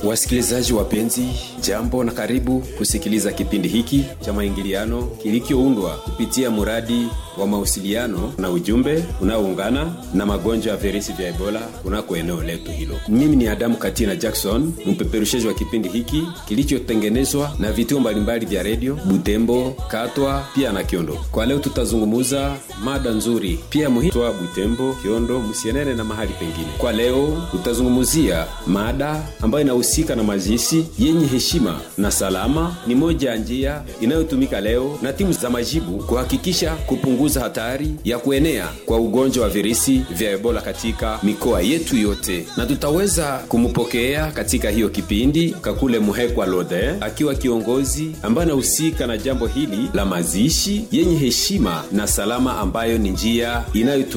Wasikilizaji wapenzi, jambo na karibu kusikiliza kipindi hiki cha maingiliano kilichoundwa kupitia mradi wa mawasiliano na ujumbe unaoungana na magonjwa ya virusi vya Ebola kunako eneo letu hilo. Mimi ni Adamu Katina Jackson, mpeperushaji wa kipindi hiki kilichotengenezwa na vituo mbalimbali vya redio Butembo, Katwa pia na Kiondo. Kwa leo tutazungumuza mada nzuri pia muhimu Butembo, Kiondo, Musienene na mahali pengine. Kwa leo tutazungumzia mada ambayo inahusika na mazishi yenye heshima na salama. Ni moja ya njia inayotumika leo na timu za majibu kuhakikisha kupunguza hatari ya kuenea kwa ugonjwa wa virusi vya Ebola katika mikoa yetu yote, na tutaweza kumpokea katika hiyo kipindi Kakule Muhekwa Lode akiwa kiongozi ambaye anahusika na jambo hili la mazishi yenye heshima na salama, ambayo ni njia inayotumika